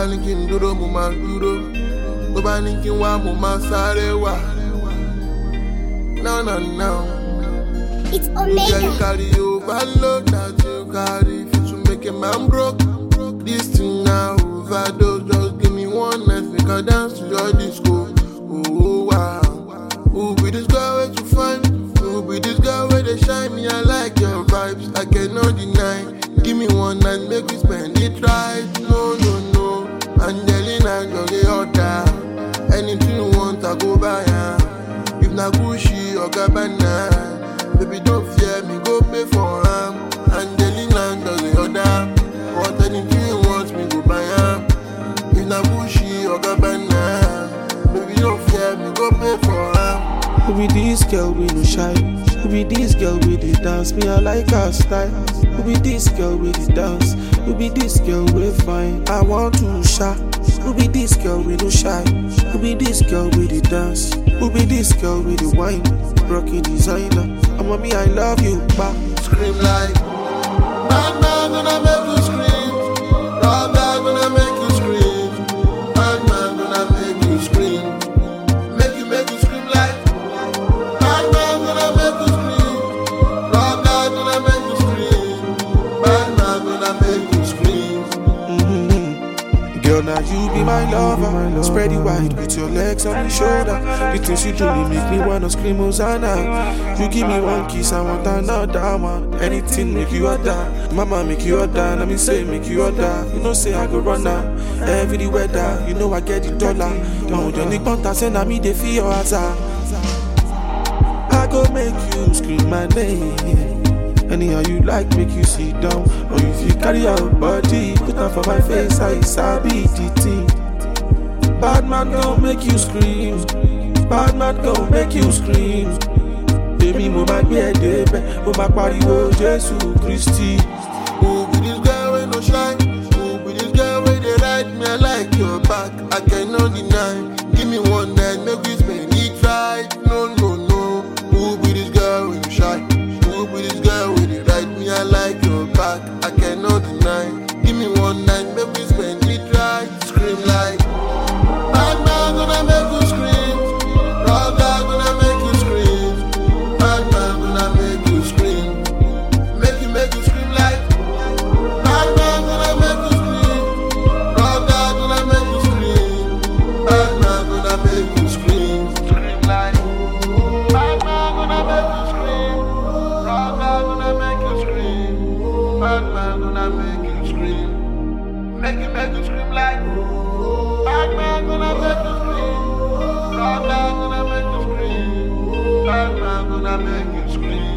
ní kí n dúró mo máa dúró tó bá ní kí n wá mo máa sáré wá. No, no, no. It's Yeah, you Omega. carry overload that you carry fit to make a man broke. This thing now overdose. Just give me one night, make I dance to your disco. Oh wow, who be this girl where you find? Who be this girl where they shine me? I like your vibes, I cannot deny. Give me one night, make we spend it right. No, no, no, Angelina, you're the order. Anything you want, I go buy ya. If na Gucci or Gabbana, baby don't fear me, go pay for am. Angelina does the order. What anything you want, me go buy am. If na Gucci or Gabbana, baby don't fear me, go pay for am. Who be this girl we no shy? Who be this girl with the dance? Me I like her style. Who be this girl with the dance? Who be this girl we fine? I want to shy. Who be this girl we no shy? Who be this girl with the dance? Who be this girl with the wine? Rocky designer. I'm me I love you, ba. Scream like, bad man gonna make you scream. Rock God gonna make you scream. Bad man gonna make you scream. Make you make you scream like, bad man gonna make you scream. Rock God gonna make you scream. Bad man gonna make you scream. Mhm. Girl, now you be my lover. Spread it wide with your legs on my shoulder. The things you do they make me wanna scream Hosanna. You give me one kiss, I want another one. Anything make you order. Mama make you order. Let me say make you order. You know say I go run now. Every the weather, you know I get the dollar. Now you need to send me the fear your hazard. I go make you scream my name. Anyhow you like, make you sit down. Or if you carry your body, put on for my face, I sabi the thing. Bad man gon' make you scream. Bad man gon' make you scream. Baby, mo ma gbé ẹ débẹ̀, mo ma pariwo Jésù Kristi. Who be this girl with no shine? Who be this girl with they ride me? I like your back, I cannot deny. Give me one night, make we spend it right. No, no, no. Who be this girl with no shine? Who be this girl with they ride me? I like your back, I cannot deny. Give me one night, make we spend it right. Scream like, bad man gonna make you scream. Rock God gonna make you scream. Bad man gonna make you scream. Make you make you scream like. Bad man gonna make you scream. Rock God gonna make you scream. Bad man gonna make you scream. Scream like. Bad man gonna make you scream. Rock God gonna make you scream. Bad man gonna make you scream. Make you make you scream like. Bad man gonna make you scream. Rock God gonna make you scream. Bad man gonna make you scream.